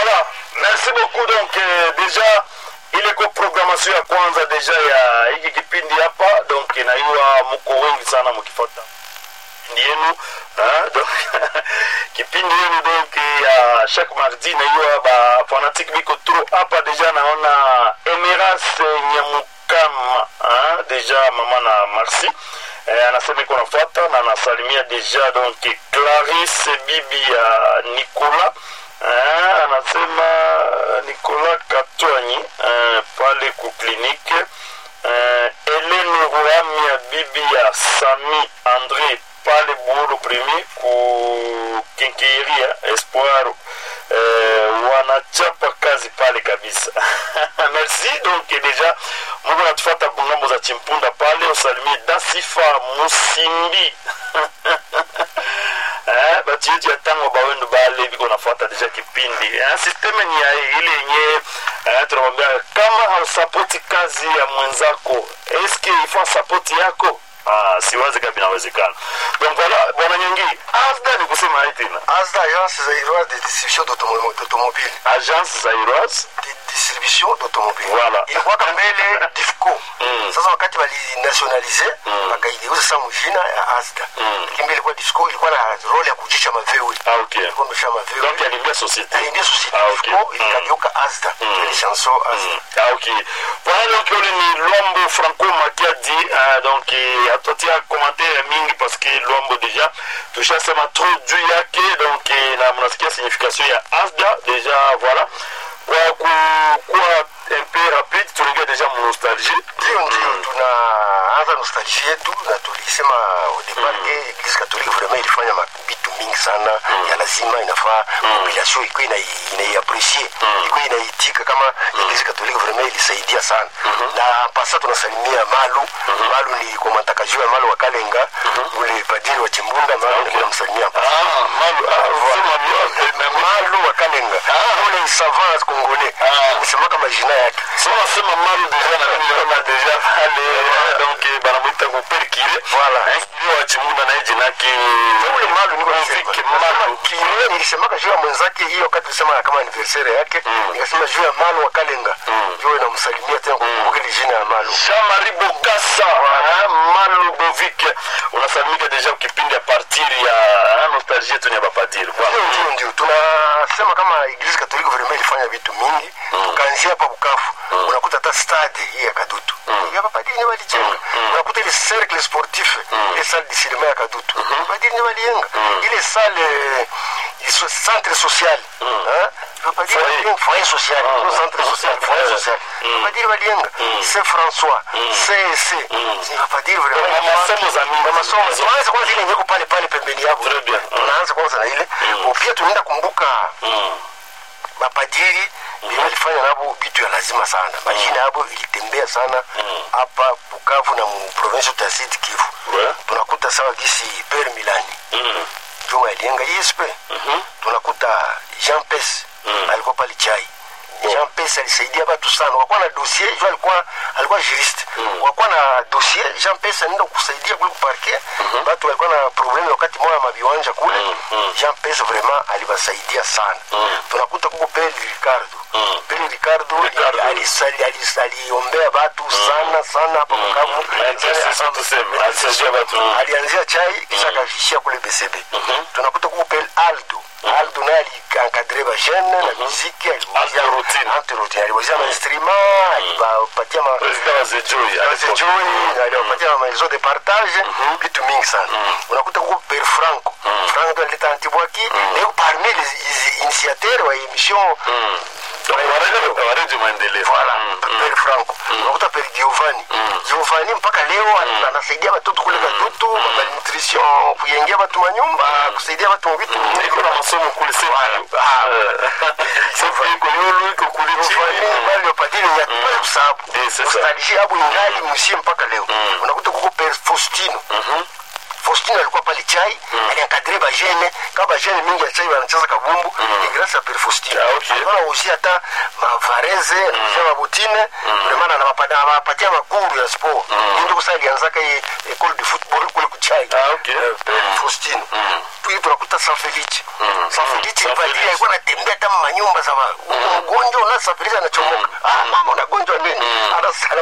Voilà, merci beaucoup. Donc eh, deja ile ko programmation ya kwanza deja ya hiki kipindi hapa, donc inaiwa mko wengi sana mkifuata kipindi yenu ah, donc kipindi yenu donc ya chaque mardi naiwa ba fanatique biko trop hapa deja naona Emeras Nyamukama ah, deja mama na Marcy eh, anasema iko nafuata na anasalimia deja donc Clarisse bibi ya Nicolas eh, anasema Nicolas Katwanyi eh, pale ku klinike eh, Helene Ruhamia bibi ya Sami Andre pale Buhuru Primi ku Kinkiria Espoir eh, wanachapa kazi pale kabisa merci donc deja mungu natufata kungambo za chimpunda pale usalimie dasifa musimbi eh, batu yetu ya tango bawendu bale biko nafuata deja kipindi eh, sisteme ni ya ile yenye eh, tunamwambia kama hausapoti kazi ya mwenzako eske ifo sapoti yako ah, siwazi kama inawezekana donc voilà bwana nyingi asda ni kusema hai tena ASDA, Agence Zaïroise de distribution d'automo- d'automobile. agence zairoise De distribution d'automobile. Voilà. Ilikuwaka mbele DIFCO. Mm. Sasa wakati walinationalize Mm. wakaigeuza sasa mjina ya ASDA. Mm. Lakini mbele ilikuwa DIFCO ilikuwa na role ya kujisha mavewe. ah, ok Ilikuwa imesha mavewe. donc alimbia société Aliingia société Ah, ok. DIFCO Mm. ikageuka ASDA. Ile chanson ASDA. Ah, ok. Voilà donc ule ni Lwambo Franco Makiadi uh, donc eh, hatuatia commentaire mingi parce que Lwambo deja tushasema trop juu yake donc eh, na mnasikia signification ya ASDA deja voilà kwa ku- kuwa un peu rapide tunaingia deja mu nostalgie Ndio ndio tunaanza nostalgie yetu na tulisema au départ que Eglise catholique vraiment ilifanya mabitu mingi sana ya lazima inafaa population iko ina inaiaprecier iko inaitika kama Eglise catholique vraiment ilisaidia sana na pasa tunasalimia Malu Malu ni komantaka juu ya Malu wa Kalenga ule padiri wa Chimbunda Malu tunamsalimia hapa ah malu ah, sema bien mais Malu wa Kalenga ule savant congolais nisema kama jina yake so nasema malu deja na mimi naona deja pale donc eh, banamwita kuperkire Voilà. Eh, kile wa chimunda na jina yake ule malu niko Muziki nasema Malu. Kiwe nilisemaka juu ya mwenzake hiyo wakati tulisema kama anniversaire yake nikasema juu ya malu wa Kalenga juu namsalimia tena kukumbuka ile jina ya malu Jean-Marie Bokassa hein, Malu Bovik unasalimika deja kipindi ya partir ya hein, nostalgie yetu ni ya bapadiri ndio voilà. ndio ndio tunasema kama Eglise Katoliki vraiment ilifanya vitu mingi tukaanzia hapa Bukavu unakuta hata stade hii ya Kadutu ya bapadiri ni walijenga unakuta ile cercle sportif ile salle de cinéma ya Kadutu bapadiri ni walijenga ile salle eh, so- centre social hein, bapadiri Foyer. walijenga foyer social no centre social foyer social bapadiri walijenga c'est François CEC ni bapadiri vraiment Na masomo za mingi. na masomo tuanze kwanza ile nyeko pale pale pembeni yako Très bien. tunaanza kwanza na ile pia tunaenda kumbuka Mm. mapadiri mm walifanya nabo vitu ya lazima sana majina yabo ilitembea sana hapa Bukavu na mu province ya Sud Kivu Ouais. tunakuta sawa gisi Per Milani Mm. Juma alienga ISP tunakuta Jean Pes alikuwa pale chai Jean Pes alisaidia watu sana wakuwa na dossier jo alikuwa alikuwa juriste wakuwa na dossier Jean Pes anaenda kusaidia kule kuparke watu walikuwa na problem wakati moja mabiwanja kule Jean Pes vraiment alibasaidia sana tunakuta kuko Pele Ricardo Pele Ricardo Ricardo. alisali- alis- aliombea watu sana sana hapa Bukavu Sasa sasa tuseme alisaidia watu alianzia chai kisha akavishia kule BCB tunakuta kuko Pele Aldo Aldo naye aliencadre ba jeune na muziki Aldo Routine. aliwazia aliwazia mainstrument aliwapatia ma président wa Zejoi à l'époque. Sijui aliwapatia ma maison de partage vitu mingi sana unakuta kuko Pere Franco Franco alileta Antibwaki leo parmi les initiateurs wa émission Donc, wanaje- wanaje maendeleo Voilà, Mm, Pere Franco. Unakuta Pere Giovanni. Giovanni mpaka leo ana- anasaidia watoto kule Kadutu, malnutrition, kujengia watu manyumba, kusaidia watu mu vitu mingi. iko na masomo kule sasa sasa iko yulu iko kule Giovanni chini bali wapadiri ya pale kusabu. Eh, c'est ça. Nostalgie hapo ingali msie mpaka leo. Unakuta kuko Pere Faustino. Faustino alikuwa pale chai aliankadre bajene kama bajene mingi ya chai wanacheza kabumbu ni grâce à Père Faustino Ah, okay. alikuwa anauzia hata mavareze anauzia mabutine ndio maana anawapata- anawapatia makuru ya sport ndio kusa alianzaka hii école de football kule kuchai Ah, okay. Eh, Père Faustino puis tunakuta San Felice San Felice San ni padri Felice. alikuwa anatembea hata manyumba za wa- ugonjwa na San Felice anachomoka ah mama unagonjwa nini Ana-